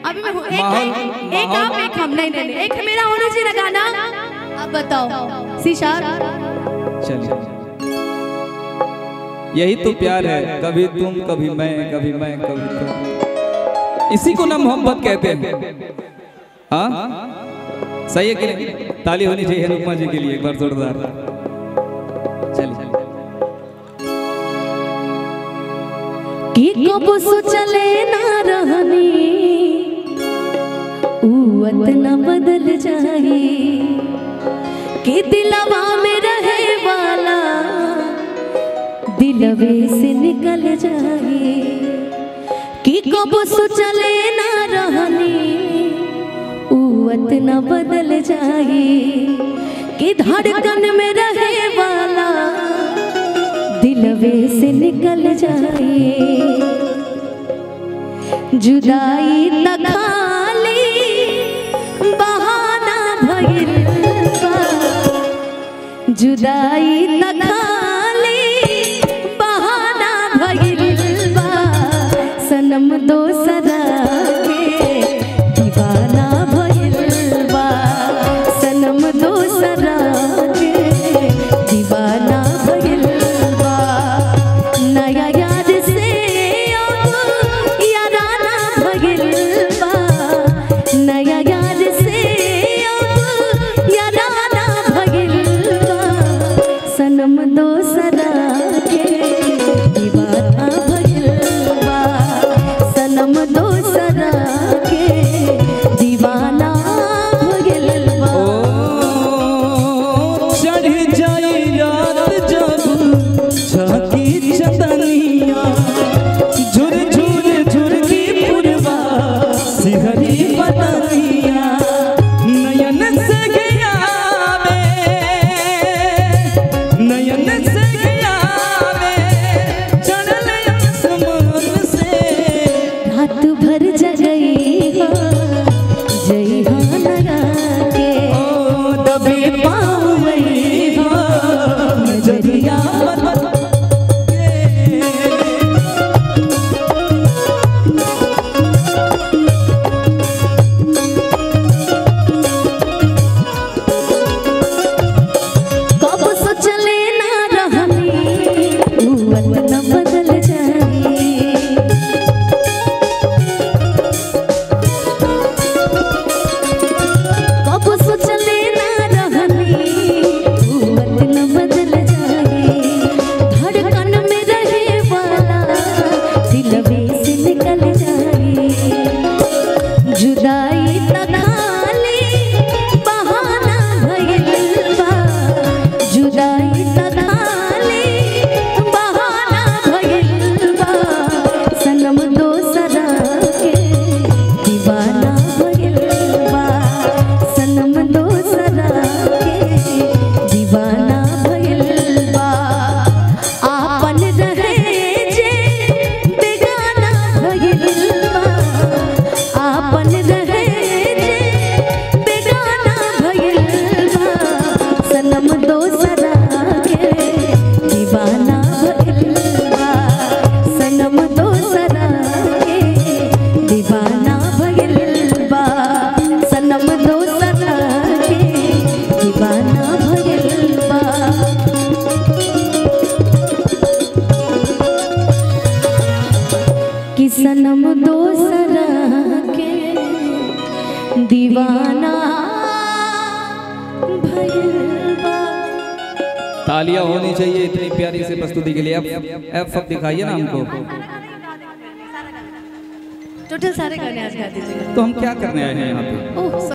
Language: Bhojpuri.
अभी मैं हूँ एक माहौल- एक आप एक हम नहीं नहीं नहीं एक मेरा होना चाहिए ना गाना अब बताओ सी शार्प चलिए यही तो प्यार है कभी तुम कभी मैं कभी मैं कभी तुम इसी को ना मोहब्बत कहते हैं हाँ सही है कि नहीं ताली होनी चाहिए अनुपमा जी के लिए एक बार जोरदार चलिए कि कब सोचले ना रहनी उवत न बदल जाए कि दिलवा में रहे वाला दिलवे से निकल जाए कि कब सोचले ना रहनी उवत न बदल जाए कि धड़कन में रहे वाला दिलवे से निकल जाए जुदाई न खाली बहाना भइल बा जुदाई न खाली बहाना भइल बा सनम दोसरा के दीवाना भइल बा सनम दोसरा के दीवाना भइल बा नया याद से अब याराना भइल बा नया याद से अब याराना भइल बा सनम दोसरा के दीवाना भइल बा सनम दोसरा के दीवाना भइल बा ओ चढ़ जाई रात जब झांकी चंदनिया झुर झुर झुर की पुरवा सिहरी बदनिया नयन से गया वे नयन से गया वे चढ़ल आसमान से रात भर जगई हो जई हो लगा के ओ दबे पाँव में हो नजरिया बन के। कब सोचले ना रहनी उवत न बदल जाई कब सोचले ना रहनी उवत न बदल जाई धड़कन में रहे वाला दिलवे से निकल जाई जुदाई न खाली बहाना भइल बा जुदाई न खाली बहाना भइल बा सनम दोसरा के दीवाना भइल बा सनम दोसरा के दीवाना भइल बा आपन रहे जे बेगाना भइल बा आपन रहे जे बेगाना भइल बा सनम दोसरा के दीवाना भइल बा सनम दोसरा के दीवाना भइल बा सनम दोसरा के दीवाना भइल बा कि सनम दोसरा के दीवाना भइल बा तालियां होनी चाहिए इतनी प्यारी से प्रस्तुति के लिए अब अब अब दिखाइए ना हमको टोटल सारे गाने आज गा दीजिएगा तो हम क्या करने आए हैं यहाँ पे ओह